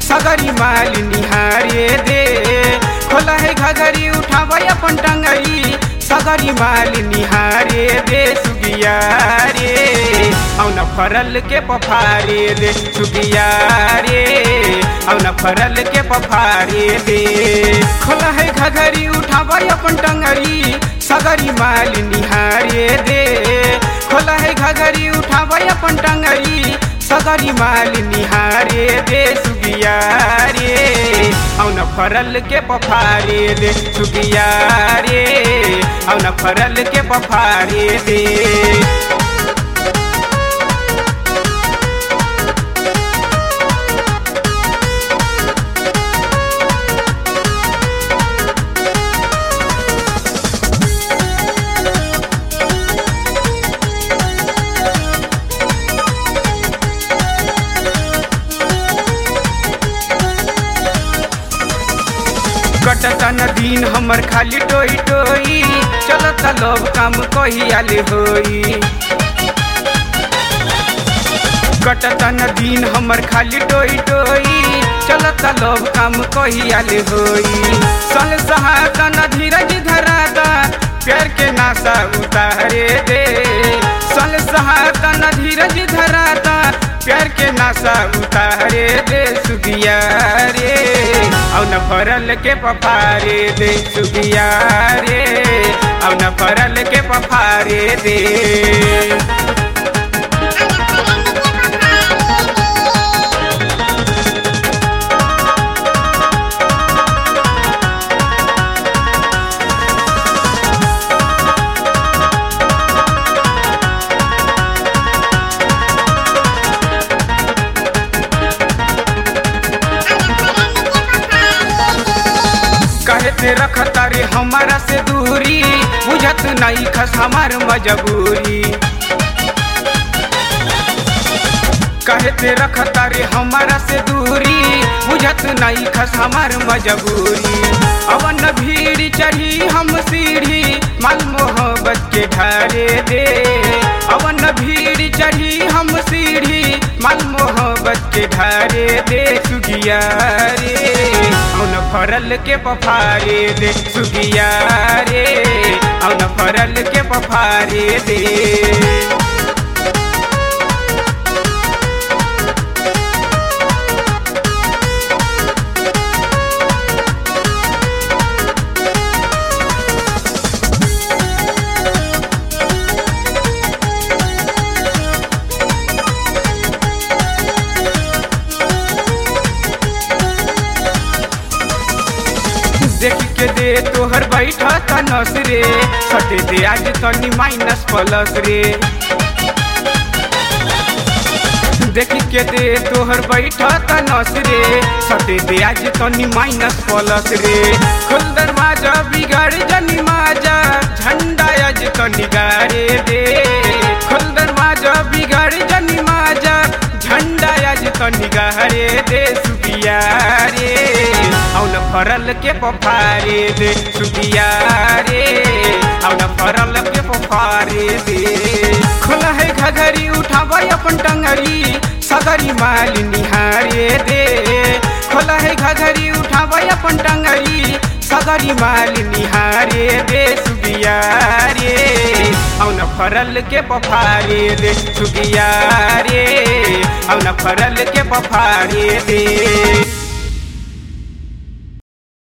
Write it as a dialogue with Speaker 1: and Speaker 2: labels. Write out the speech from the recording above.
Speaker 1: सगरी माल निहारे दे खोला है घघरी उठावा अपन टंगरी सगरी माल निहारे दे सुगिया रे औन फरल के पफारे दे सुगिया रे औन फरल के पफारे दे खोला है घघरी उठावा अपन टंगरी सगरी माल निहारे दे खोला है घघरी उठावा अपन टंगरी सगरी माल निहारे दे सुगिया रे औन फरल के पफारे दे सुगिया रे औन फरल के पफारे दे कटता न दिन हमर खाली टोई टोई चलता लोग काम कहियाले होई कटता न दिन हमर खाली टोई टोई चलता लोग काम कहियाले होई सल सहाता न धीरज धराता प्यार के नासा उतारे दे सल सहाता न धीरज धराता प्यार के नासा उतारे दे सुगिया रे औन फरल के पफारे दे सुगिया रे औन फरल के पफारे दे कहते रखता रे हमारा से दूरी बुझत नहीं खस हमार मजबूरी कहते रखता रे हमारा से दूरी बुझत नहीं खस हमार मजबूरी अवन भीड़ चढ़ी हम सीढ़ी माल मोहब्बत के ढारे दे अवन भीड़ चढ़ी हम सीढ़ी माल मोहब्बत के ढारे दे सुगिया रे औन फरल के पफारे दे सुगिया रे औन फरल के पफारे दे देख के दे तोहर बैठा था नस रे सटे दे आज तनी माइनस प्लस रे देख के दे तोहर बैठा था नस रे सटे दे आज तनी माइनस प्लस रे खुल दरवाजा बिगाड़ जनी माजा झंडा आज तनी गारे दे खुल दरवाजा बिगाड़ जनी माजा झंडा आज तनी गारे दे सुबिया रे औन फरल के पफारे दे सुबिया रे औन फरल के पफारे दे खोला है घघरी उठावा अपन टंगरी सगरी माल निहारे दे खोला है घघरी उठावा अपन टंगरी सगरी माल निहारे दे सुबिया रे औन फरल के पफारे दे सुबिया रे औन फरल के पफारे दे